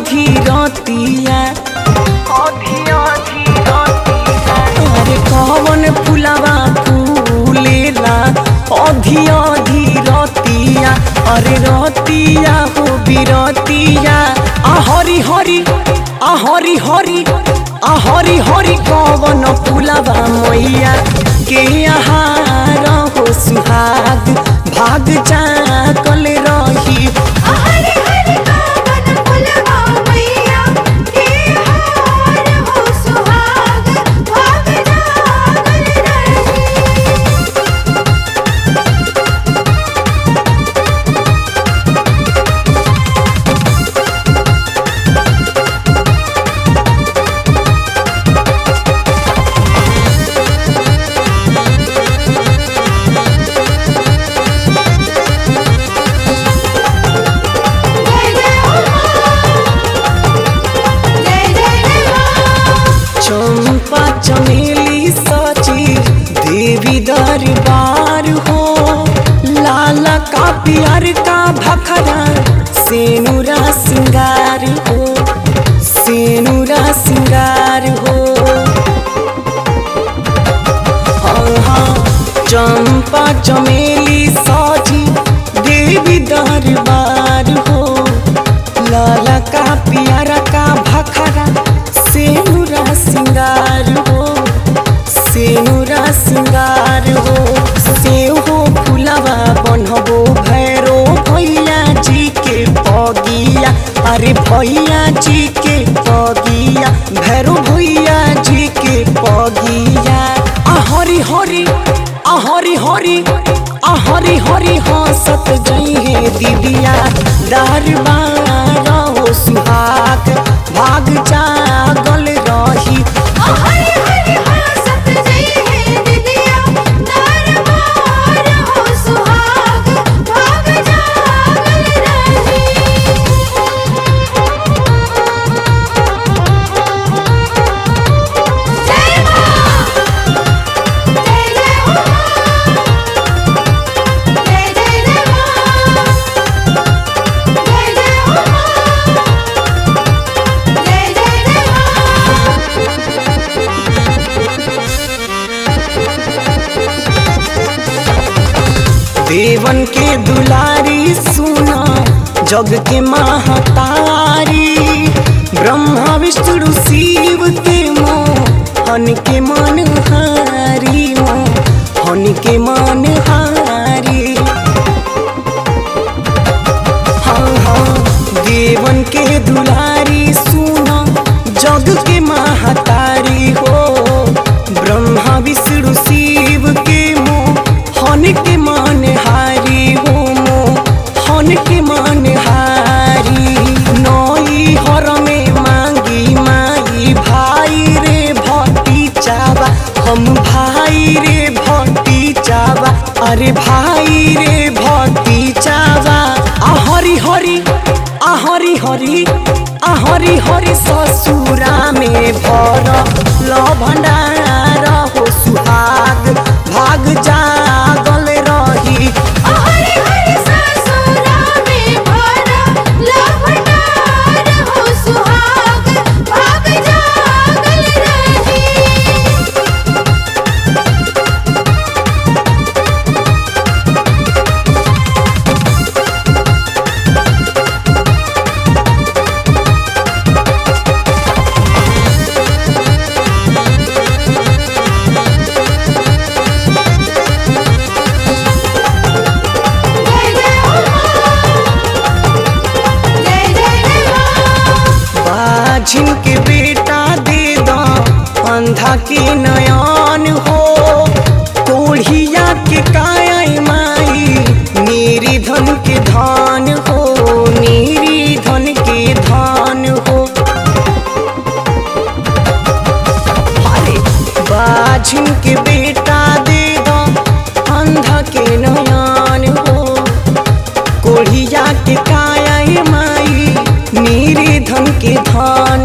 आधी रतिया अरे कवन फुलवा फूलेला आधी आधी रतिया अरे रतिया हो बिरतिया आ हरी हरी आ हरी हरी आ हरी हरी कवन फुलवा मैया के आहार हो सुहाग भाग जाकल रही हरे हरे कावन फुलवा मैया के हार हो सुहाग भाग जागल रही जय जय हो जय जय जय मां चंपा चमेली सची देवी दरबार हो लाला का प्यार का भखरा सेनुरा सिंगार हो सेनुरा सिंगार हो हाँ, हाँ, चंपा चमेली साजी देवी दरबार हो लाला का प्यारा का भखरा सेनुरा सिंगार हो सेनुरा सिंगार हो सेव हो फुलवा बनबो भैरो भैया जी के पगिया अरे भैया जी के पगिया भैरो भैया जी के पगिया आ हरी हरी आ हरी हरी आ हरी हरी हंसत जइहे दीदिया दरबार हो सुहाग भाग जागल रही हरे हरे हंसत जय हे दिदिया दरबार हो सुहाग भाग जागल रही जय मां जय जय हो जय जय जय मां जय जय हो जय जय जय मां देवन के दुलारी सुना जग के महतारी ब्रह्मा विष्णु शिव के मोहन के मन हारी मोहन के मन हारी हाँ हाँ देवन के दुलारी सुना जग के महतारी हो ब्रह्मा विष्णु शिव के मोहन के मन हारी हो मोहन के मन हारी नई हर में मांगी माई भाई रे भट्टी चाबा हम भाई रे भट्टी चाबा अरे भाई रे भट्टी चाबा आ हरी हरी आ हरी हरी आ हरी हरी ससुरा में भर ल भंडार हो सुहाग भाग जागल रही हरे हरे ससुरा में भरा लभनार हो सुहाग भाग जागल रही जय जय हो जय जय जय मां बाझिन के बेटा दे दो अंधा के नयन हो कोढ़िया के काया माई मेरी धन के धान हो मेरी धन के धान हो अरे बाझिन के बेटा दे दो अंधा के नयन हो कोढ़िया के काया माई मेरे धन के धान